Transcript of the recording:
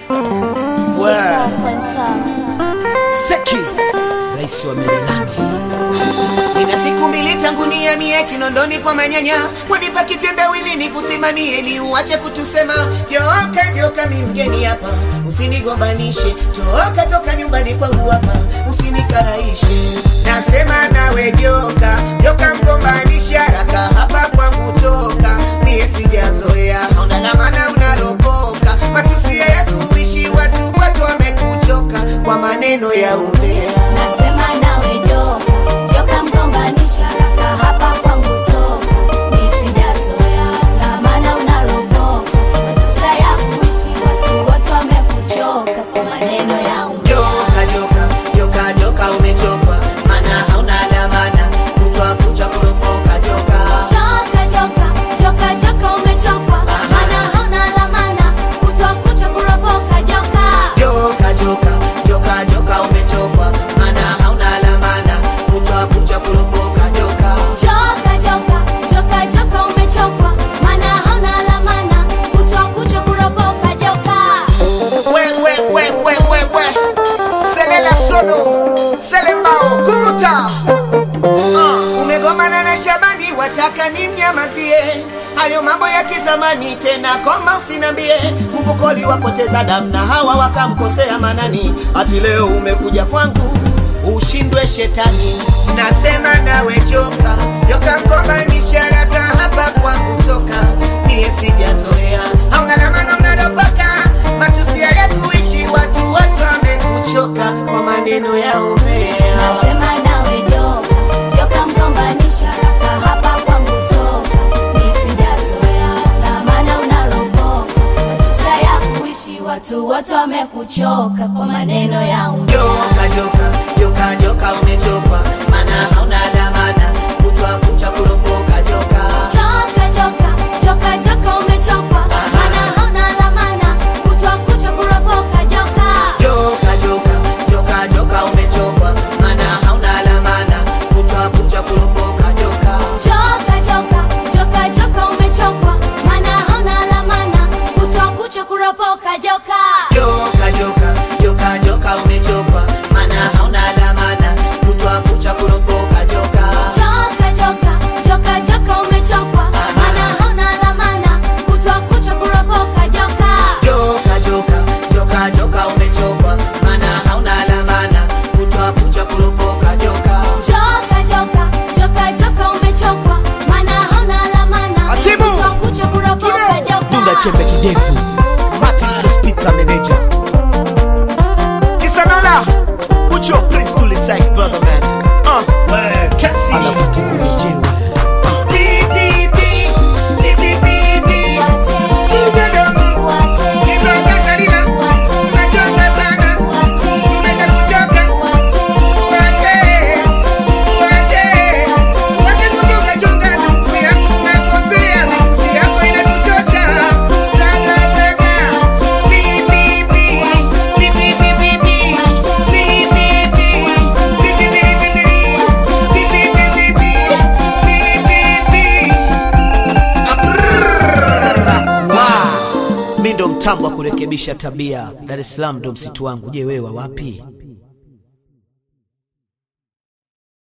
Seki, rais wa Merelani. Nina siku mbili tangu nihamie Kinondoni kwa manyanya, wanipa kitendawili ni kusimamie ili uache kutusema joka joka, mi mgeni hapa, usinigombanishe joka, toka nyumbani kwangu hapa, usinikaraishe. Nasema nawe joka joka, mgombanishe haraka hapa kwangu toka, mie sijazoea, hauna na maana unaropoka, matusi ya kuishi watu, watu wamekuchoka kwa maneno ya umbea. Nasema nawe joka, joka mgombanisha haraka hapa kwangu toka. Mi sijazoea, na maana unaropoka. Matusi ya kuishi watu wote wamekuchoka kwa maneno ya umbea. Joka joka joka joka umechokwa, mana hauna dhamana, kutwa kucha kuropoka joka. Joka, joka, joka, joka umechokwa. Maana hauna lamana, kutwa kucha kuropoka joka. Joka joka joka joka umechokwa, mana hauna dhamana, kutwa kucha kuropoka joka. Joka, joka, joka, joka umechokwa. Maana hauna lamana, kutwa kucha kuropoka joka. We we we we we we, selela solo selembao kumuta. Uh, umegomana na Shabani, wataka nimnyamazie hayo mambo ya kizamani tena, koma usinambie. Kumbuko wapoteza damu na hawa wakamkosea Manani, ati leo umekuja kwangu ushindwe shetani. Nasema nawe joka joka, mgombanisha haraka hapa kwangu toka, niye sijazoea, hauna na maana unaropoka, matusi ya kuishi watu, watu wamekuchoka kwa maneno ya umea. Nasema nawe joka, joka mgombanisha haraka hapa kwangu toka. Mi sijazoea, na maana unaropoka. Matusi ya kuishi watu wote wamekuchoka kwa maneno ya umbea. Joka joka joka joka umechokwa, mana hauna dhamana, kutwa kucha kuropoka joka. Joka, joka, joka, joka umechokwa. Maana hauna lamana, kutwa kucha kuropoka joka. Joka joka joka joka umechokwa, mana hauna dhamana, kutwa kucha kuropoka joka. Joka, joka, joka, joka umechokwa. Maana hauna lamana, kutwa kucha kuropoka joka. Joka joka joka joka umechokwa, mana hauna dhamana, kutwa kucha kuropoka joka. Joka, joka, joka, joka umechokwa. Maana hauna lamana, kutwa kucha kuropoka joka. Joka joka joka joka umechokwa, mana hauna dhamana, kutwa kucha kuropoka joka. Joka, joka, joka, joka umechokwa. Maana hauna lamana, Atibu! kutwa kucha kuropoka joka. Dunda chembe kidefu. Martin Sospita manager. Kisanola, Ucho Prince Tuli Sykes brother man. Uh, Alafuti kulejewe. Beep, beep, beep. Beep, beep, beep, beep. Wate, Ugodomi. wate, Kizoka Karina. wate, Umechoka sana. wate, Umeshakuchoka. wate, Wache. Wache. Wache kutoka chonga nusu yangu unakosea. Nusu yako inatuchosha. Taka, taka. Beep, beep, beep. Beep, beep, beep, beep, beep. Beep, beep, beep. Beep, beep, beep, beep, beep. Beep, beep, beep, beep, beep. Beep, beep, beep. Mi ndo mtambo wa kurekebisha tabia. Dar es Salaam ndo msitu wangu. Je, wewe wa wapi?